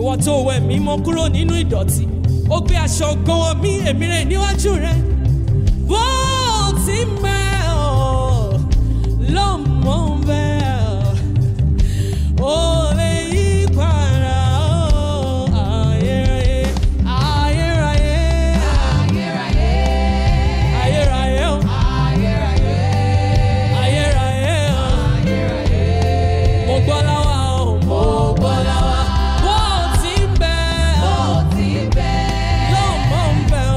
ìwọ tó wẹ̀ mí mọ́ kúrò nínú ìdọ̀tí ó gbé aṣọ gan mi èmi rẹ̀ níwájú rẹ̀ bó ti mẹ́ ọ́ lọ́mọ bẹ́ẹ̀ ó lè yí padà ọ́ ayérayé ayérayé ayérayé ọ́ ayérayé ọ́ mo gbọ́ láwa ọ́ mo gbọ́ láwa bó ti mẹ́ ọ́ lọ́mọ bẹ́ẹ̀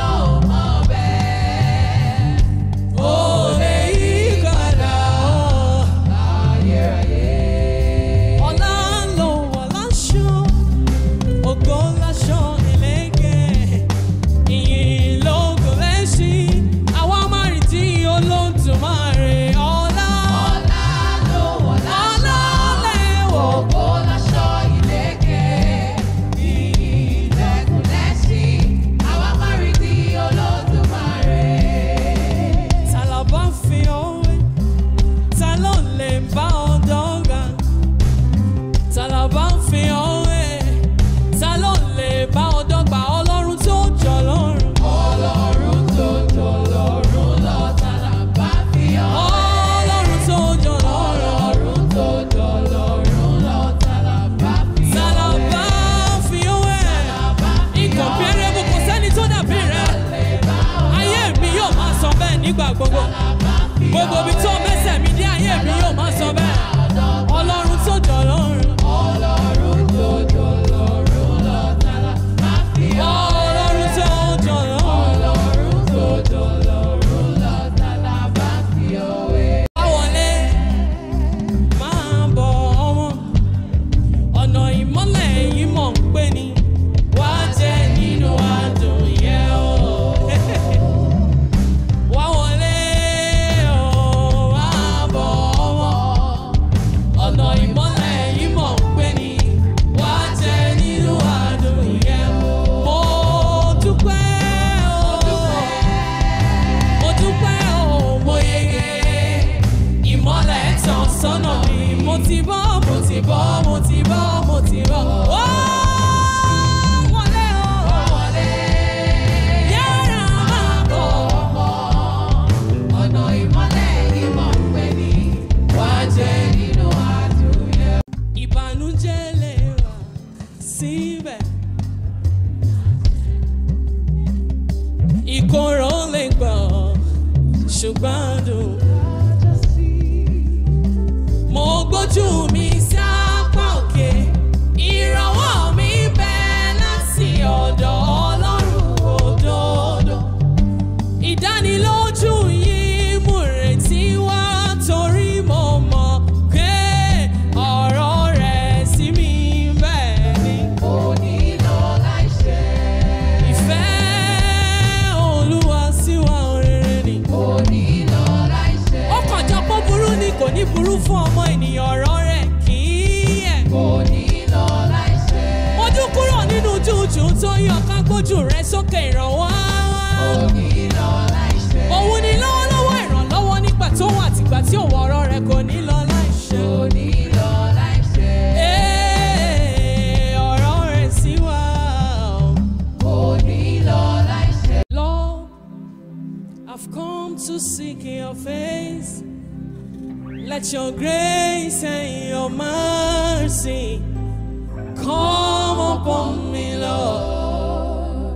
ọ́. Ó lè yí padà ọ́. Ọlá ló wọ̀ láṣọ, ògo láṣọ ìlẹ́kẹ̀. Ìyìn lógo lẹ́ṣin, àwa máa rí tí Olódùmarè. Ọlá, ọlá lẹ́wọ̀. Ta la bá fi ọwé? Ta ló lè bá ọ dọ́gba? Ta la bá fi ọwé? Ta ló lè bá ọ dọ́gba? Ọlọ́run tó jọ lọ́run. Ọlọ́run tó jọ lọ́run. Ta la bá fi ọwé? Incomparable kò sẹ́ni tó dàbí rẹ̀. Ayé mi yóò máa sọ bẹ́ẹ̀ nígbà gbogbo. Gbogbo ibi tó mẹ́sẹ̀ mi dé ayé mi yóò máa sọ bẹ́ẹ̀. Ọlọ́run tó jọ lọ́run. Ọlọ́run tó jọ lọ́run. Báwọlé máa bọ̀ ọmọ. Ọ̀nà ìmọ́lẹ̀ yìí mọ̀ ń pè ní. Wá jẹ́ nínú àdùn yẹn o. Wá wọlé o, wá bọ̀ ọmọ. Ọ̀nà ìmọ́lẹ̀ yìí mọ̀ ń pè ní. Wá jẹ́ nínú àdùn yẹn o. Mo dúpẹ́ o. Mo dúpẹ́ o, mo yege. Ìmọ́lẹ̀ tàn sọ́nà mi. Mo ti bọ́, mo ti bọ́, mo ti bọ́, mo ti bọ́. Wá wọlé o. Yára máa bọ̀. ìbànújẹ́ lè wà síbẹ̀. ìkorò lè gbọ́ ṣùgbọ́n dùn. mo gbójú mi sí apá òkè ìrànwọ́ mi bẹ́ láti ọ̀dọ̀ ọlọ́run òdodo. ìdánilójú yìí mú retí wá torí mo mọ̀ pé ọ̀rọ̀ rẹ̀ sí mi bẹ́ẹ̀ ni. ìfẹ́ olúwa sí wa rere ni. ó kàn jọ pé burú ni kò ní burú fún ọmọ ènìyàn ọ̀rọ̀ rẹ̀ kì í yẹ̀. mojú kúrò nínú jújù tó yọ ká gbójú rẹ̀ sókè ìrànwọ́. òun ni lọ́wọ́lọ́wọ́ ìrànlọ́wọ́ nígbà tó wà tìgbà tí òun ọ̀rọ̀ rẹ̀ kò ní lọ láìṣe. Ee, ọ̀rọ̀ rẹ̀ sí wa. Lord, I've come to seek your face. Let your grace and your mercy come upon me, Lord.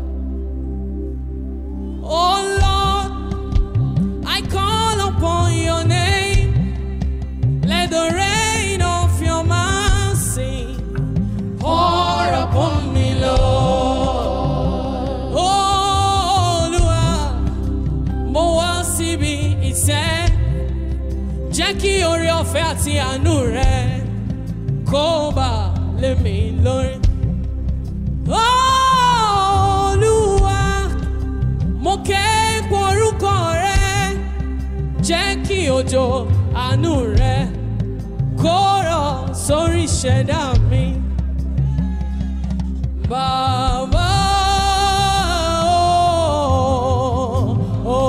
Oh Lord, I call upon your name. Let the rain of your mercy pour upon me, Lord. Oh, Olúwa, mo wá síbi ìtẹ́. Jẹ́ kí oore ọ̀fẹ́ àti àánú rẹ kó bà lé mi lórí. Oh, Olúwa, mo ké pe orúkọ rẹ. Jẹ́ kí òjò àánú rẹ kó rọ̀ sórí ìṣẹ̀dá mi. Bàbá o, o,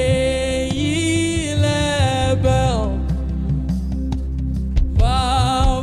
èyí lẹ́bẹ̀ o. Bàbá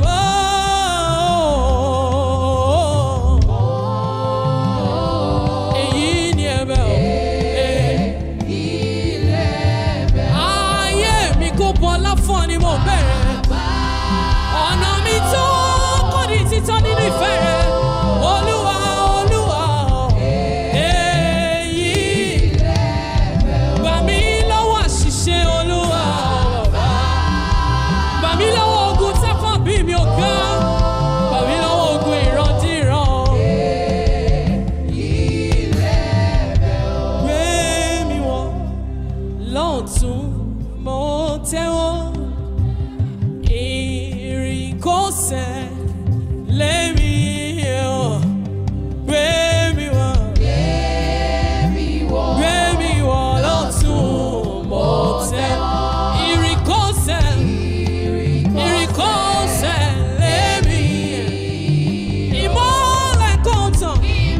lọ́tún mo tẹ́wọ́ ìrìnkọ́sẹ̀ lẹ́mi ọ̀ gbé mi wọ̀ gbé mi wọ̀ lọ́tún mo tẹ́wọ́ ìrìnkọ́sẹ̀ ìrìnkọ́sẹ̀ lẹ́mi ìmọ̀lẹ̀ kọ̀ọ̀tàn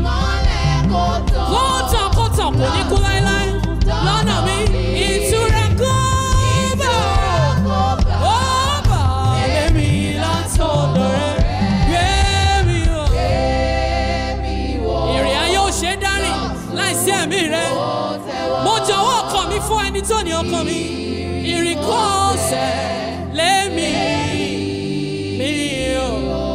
kọ̀ọ̀tàn kọ̀ọ̀tàn kò ní kú láéláé lọ́nà mi ìtura kó bá ó bà lẹ́mi látọ̀dọ̀ rẹ̀ gbé mi wọ̀. ìrìn ayé ò ṣe é dárìn láìsí ẹ̀mí rẹ̀ mo jọ̀wọ́ ọkàn mi fún ẹni tó ní ọkàn mi ìrìn kọ́ọ̀sẹ̀ lẹ́mi mi ò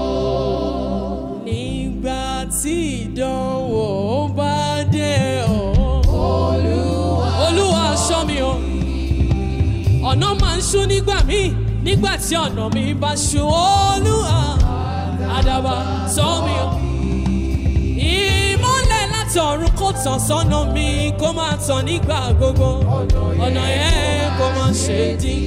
nígbà tí ìdánwò bá dé ọ̀ olúwa ṣọ́ mi o ọ̀nà máa ń ṣú nígbà míì nígbà tí ọ̀nà mi bá ṣú olúwa àdàbà ṣọ́ mi o ìmọ́lẹ̀ láti ọ̀run kò tàn sọ́nà mi kó máa tàn nígbà gbogbo ọ̀nà yẹn kó máa ṣe dín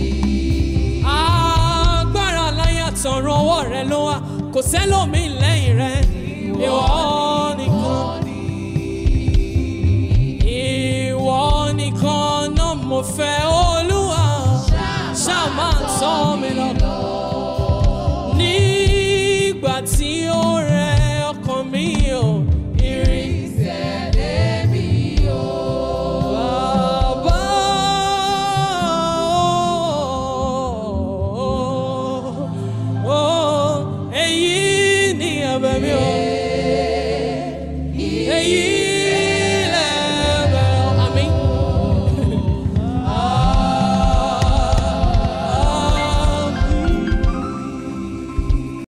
agbára láyé àtọ̀run ọwọ́ rẹ ló wà kò sẹ́lòmíì lẹ́yìn rẹ ìwọ nìkan ìwọ nìkan náà mo fẹ́ ó